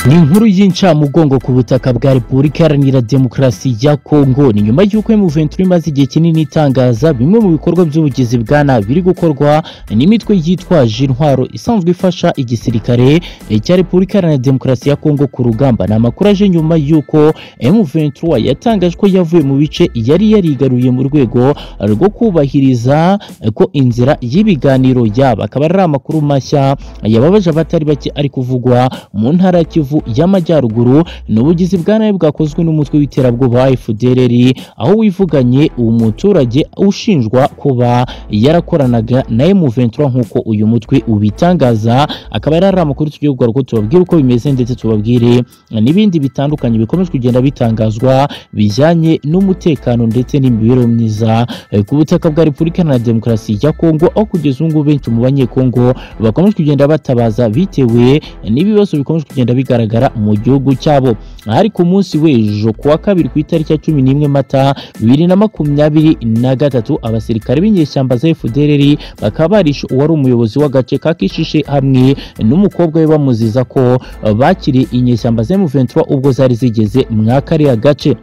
ni inkuru y'incamugongo ku butaka bwa repubulika iharanira demokarasi ya kongo ni nyuma y'uko muventuri imaze igihe kinini itangaza bimwe mu bikorwa by'ubugizi bwa nabi biri gukorwa n'imitwe yitwaje intwaro isanzwe ifasha igisirikare cya repubulika iharanira demokarasi ya kongo ku rugamba ni amakuru aje nyuma y'uko muventuri yatangaje ko yavuye mu bice yari yarigaruye mu rwego rwo kubahiriza ko inzira y'ibiganiro yaba akaba ari amakuru mashya yababaje abatari bake ari kuvugwa mu ntara ya kivu y'amajyaruguru ni ubugizi bwa nabi bwakozwe n'umutwe w'iterabwoba FDLR aho wivuganye umuturage ushinjwa kuba yarakoranaga na M23 nk'uko uyu mutwe ubitangaza akaba ari amakuru tugiye kugaruka tubabwire uko bimeze ndetse tubabwire n'ibindi bitandukanye bikomeje kugenda bitangazwa bijyanye n'umutekano ndetse n'imibereho myiza ku butaka bwa Repubulika Iharanira Demokarasi ya Kongo aho kugeza ubu ngubu benshi mu banyekongo bakomeje kugenda batabaza bitewe n'ibibazo bikomeje kugenda bigaragara mu gihugu cyabo hari ku munsi w'ejo kuwa kabiri ku itariki ya cumi n'imwe mata bibiri na makumyabiri na gatatu abasirikare b'inyeshyamba za FDLR bakaba barishe uwari umuyobozi w'agace ka Kishishe hamwe n'umukobwa we bamuziza ko bakiriye inyeshyamba za M23 ubwo zari zigeze mwakariya gace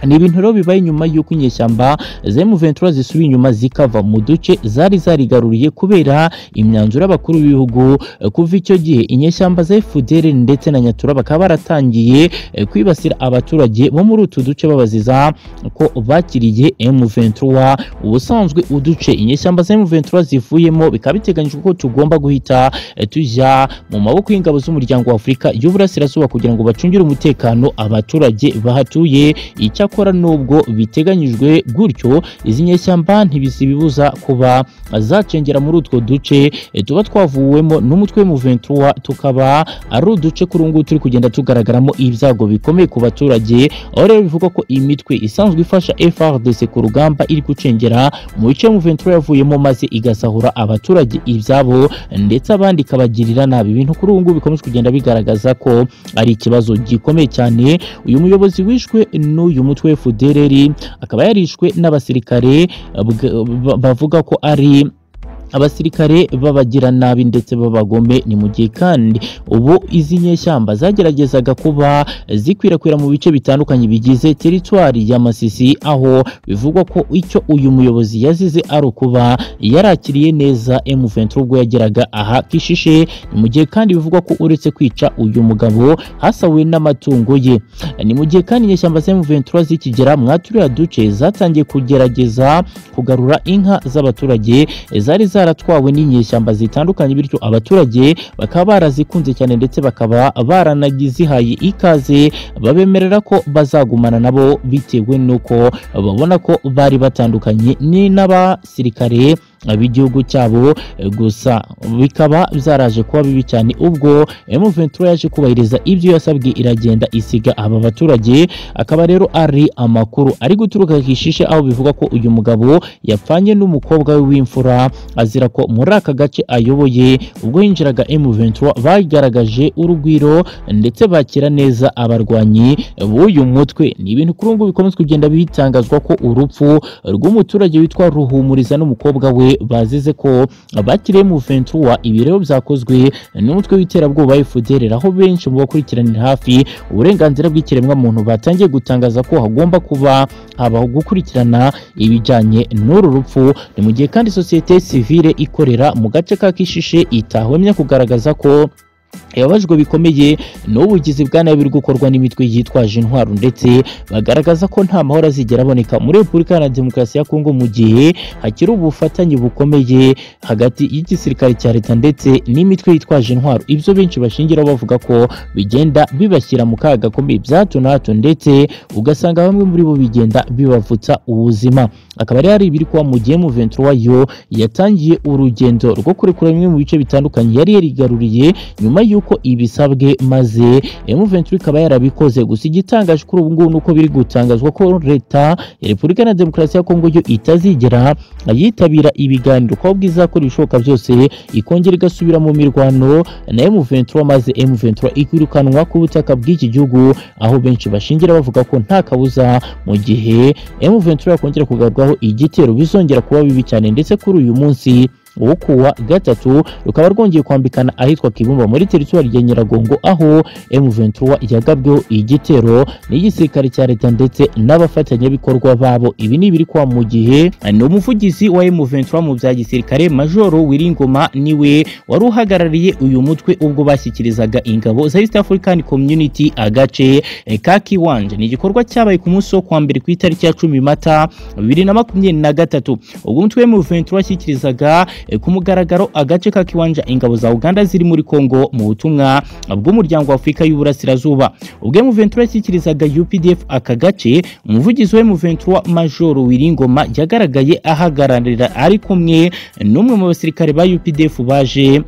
ni ibintu rero bibaye nyuma y'uko inyeshyamba za M23 zisubiye inyuma zikava mu duce zari zarigaruriye kubera imyanzuro y'abakuru b'ibihugu kuva icyo gihe inyeshyamba za FDL ndetse na Nyatura bakaba baratangiye kwibasira abaturage bo muri utu duce babaziza ko bakiriye M23 ubusanzwe uduce inyeshyamba za M23 zivuyemo bikaba biteganyijwe ko tugomba guhita tujya mu maboko y'ingabo z'umuryango wa Afurika y'Uburasirazuba kugira ngo bacungire umutekano abaturage bahatuye icya icyakora nubwo biteganyijwe gutyo izi nyeshyamba ntibizibibuza kuba zacengera muri utwo duce tuba twavuwemo n'umutwe w'umuventura tukaba ari uduce kuri ubu turi kugenda tugaragaramo ibyago bikomeye ku baturage aho rero bivuga ko imitwe isanzwe ifasha FRDC ku rugamba iri gucengera mu bice y'umuventura yavuyemo maze igasahura abaturage ibyabo ndetse abandi ikabagirira nabi ibintu kuri ubu ngubu bikomeje kugenda bigaragaza ko ari ikibazo gikomeye cyane uyu muyobozi wishwe n'uyu mutwe FDLR akaba yarishwe n'abasirikare bavuga ko ari abasirikare babagira nabi ndetse babagome ni mu gihe kandi ubu izi nyeshyamba zageragezaga kuba zikwirakwira mu bice bitandukanye bigize teritwari ya Masisi aho bivugwa ko icyo uyu muyobozi yazize ari ukuba yarakiriye neza M23 ubwo yageraga aha Kishishe ni mu gihe kandi bivugwa ko uretse kwica uyu mugabo hasawe n'amatungo ye ni mu gihe kandi inyeshyamba za M23 zikigera mwaturiya duce zatangiye kugerageza kugarura inka z'abaturage zari za zaratwawe n'inyeshyamba zitandukanye bityo abaturage bakaba barazikunze cyane ndetse bakaba baranagizihaye ikaze babemerera ko bazagumana nabo bitewe n'uko babona ko bari batandukanye n'abasirikare b'igihugu cyabo gusa bikaba byaraje kuba bibi cyane ubwo M23 yaje kubahiriza ibyo yasabwe iragenda isiga aba baturage akaba rero ari amakuru ari guturuka kishishe aho bivuga ko uyu mugabo yapfanye n'umukobwa we w'imfura azira ko muri aka gace ayoboye ubwo yinjiraga M23 bagaragaje urugwiro ndetse bakira neza abarwanyi b'uyu mutwe ni ibintu kuri ubu bikomeza kugenda bitangazwa ko urupfu rw'umuturage witwa Ruhumuriza n'umukobwa we bazize ko bakiriye mu ventura ibirego byakozwe n'umutwe w'iterabwoba FDL aho benshi mu bakurikiranira hafi uburenganzira bw'ikiremwa muntu batangiye gutangaza ko hagomba kuba habaho gukurikirana ibijyanye n'uru rupfu ni mu gihe kandi sosiyete sivile ikorera mu gace ka Kishishe itahwemye kugaragaza ko yababajwe bikomeye n'ubugizi bwa nabi buri gukorwa n'imitwe yitwaje intwaro ndetse bagaragaza ko nta mahoro azigera aboneka muri repubulika na demokarasi ya kongo mu gihe hakiri ubufatanye bukomeye hagati y'igisirikare cya leta ndetse n'imitwe yitwaje intwaro ibyo benshi bashingiraho bavuga ko bigenda bibashyira mu kaga gakomeye bya hato na hato ndetse ugasanga bamwe muri bo bigenda bibavutsa ubuzima akaba ari hari ibiri kuba mu gihe muventura wayo yatangiye urugendo rwo kurekura bimwe mu bice bitandukanye yari yarigaruriye nyuma nyuma y'uko ibisabwe maze M23 ikaba yarabikoze gusa igitangaje kuri ubu ngubu nuko biri gutangazwa ko leta ya Repubulika na Demokarasi ya Kongo yo itazigera yitabira ibiganiro ko bwizakora ibishoboka byose ikongera igasubira mu mirwano na M23 maze M23 ikirukanwa ku butaka bw'iki gihugu aho benshi bashingira bavuga ko nta kabuza mu gihe M23 yakongera kugarwaho igitero bizongera kuba bibi cyane ndetse kuri uyu munsi wo kuwa gatatu rukaba rwongeye kwambikana ahitwa Kibumba muri teritwari ya Nyiragongo aho M23 yagabweho igitero n'igisirikare cya leta ndetse n'abafatanyabikorwa babo ibi ni ibiri kwa mu gihe ni umuvugizi wa M23 mu bya gisirikare Majoro Wiringoma niwe wari uhagarariye uyu mutwe ubwo bashyikirizaga ingabo za East African Community agace eh, ka Kiwanja ni igikorwa cyabaye ku munsi wo kuwa mbere ku itariki ya 10 Mata 2023 ubwo umutwe wa M23 washyikirizaga eh, ku mugaragaro agace ka Kiwanja ingabo za Uganda ziri muri Kongo mu butumwa bw'umuryango wa Afurika y'Uburasirazuba ubwo M23 yashyikirizaga UPDF aka gace umuvugizi wa M23 Major Wiringoma yagaragaye ahagararira ari kumwe n'umwe mu basirikare ba UPDF baje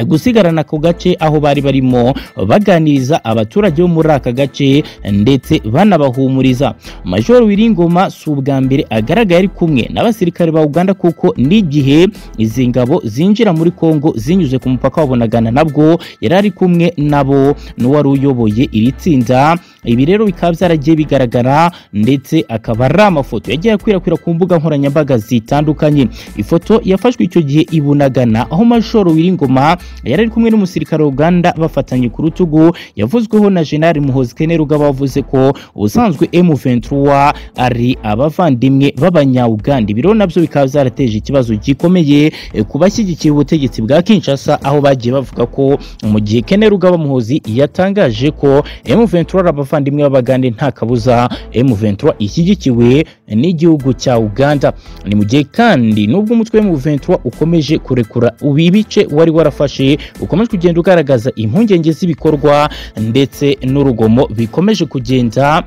gusigarana ako gace aho bari barimo baganiriza abaturage bo muri aka gace ndetse banabahumuriza major wiringoma si ubwa mbere agaragaye ari kumwe n'abasirikare ba uganda kuko n'igihe izi ngabo zinjira muri kongo zinyuze ku mupaka wabonagana nabwo yari ari kumwe nabo n'uwari uyoboye iri tsinda ibi rero bikaba byaragiye bigaragara ndetse akaba ari amafoto yagiye akwirakwira ku mbuga nkoranyambaga zitandukanye ifoto yafashwe icyo gihe ibunagana aho major wiringoma yari ari kumwe n'umusirikare wa Uganda bafatanye ku rutugu yavuzweho na General Muhoozi Kainerugaba wavuze ko ubusanzwe M23 ari abavandimwe b'abanya-Uganda ibiro nabyo bikaba byarateje ikibazo gikomeye eh, ku bashyigikiye ubutegetsi bwa Kinshasa aho bagiye bavuga ko mu gihe Kainerugaba Muhoozi yatangaje ko M23 ari abavandimwe b'Abagande nta kabuza M23 ishyigikiwe n'igihugu cya Uganda ni mu gihe kandi nubwo umutwe M23 ukomeje kurekura ibice wari warafashe byafashe ukomeje kugenda ugaragaza impungenge z'ibikorwa ndetse n'urugomo bikomeje kugenda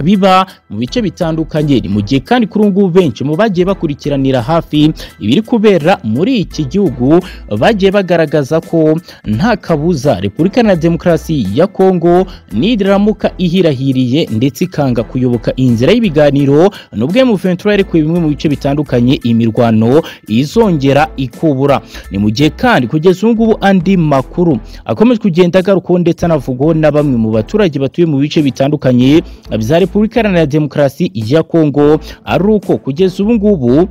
biba mu bice bitandukanye ni mu gihe kandi kuri ubu ngubu benshi mu bagiye bakurikiranira hafi ibiri kubera muri iki gihugu bagiye bagaragaza ko nta kabuza repubulika na demokarasi ya kongo niramuka ihirahiriye ndetse ikanga kuyoboka inzira y'ibiganiro nubwo mu ventura yarekuye bimwe mu bice bitandukanye imirwano izongera ikubura ni mu gihe kandi kugeza ubu ngubu andi makuru akomeje kugenda agarukaho ndetse anavugwaho na bamwe mu baturage batuye mu bice bitandukanye bya Repubulika Iharanira Demokarasi ya Kongo ari uko kugeza ubu ngubu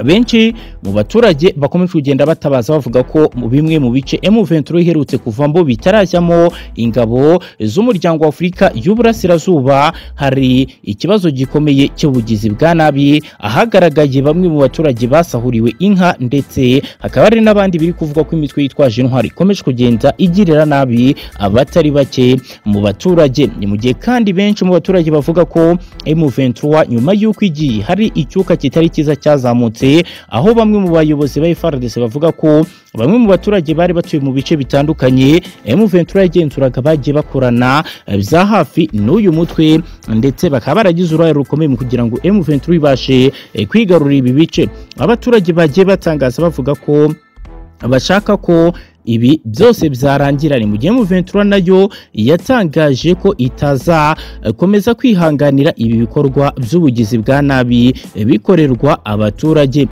benshi mu baturage bakomeje kugenda batabaza bavuga ko mu bimwe mu bice M23 iherutse kuvamo bitarajyamo ingabo z'umuryango wa Afurika y'Uburasirazuba hari ikibazo gikomeye cy'ubugizi bwa nabi ahagaragaye bamwe mu baturage basahuriwe inka ndetse hakaba hari n'abandi biri kuvuga ko imitwe yitwaje intwari ikomeje kugenda igirira nabi abatari bake mu baturage ni mu gihe kandi benshi mu baturage bavuga ko M23 nyuma y'uko igiye hari icyuka kitari cyiza cyazamutse aho bamwe mu bayobozi ba FARDC bavuga ko bamwe mu baturage bari batuye mu bice bitandukanye M23 yagenzuraga bagiye bakorana bya hafi n'uyu mutwe ndetse bakaba baragize uruhare rukomeye mu kugira ngo M23 ibashe eh, kwigarurira ibi bice abaturage bagiye batangaza bavuga ko bashaka ko ibi byose byarangira ni mu gihe Ventura nayo yatangaje ko itazakomeza kwihanganira ibi bikorwa by'ubugizi bwa nabi bikorerwa abaturage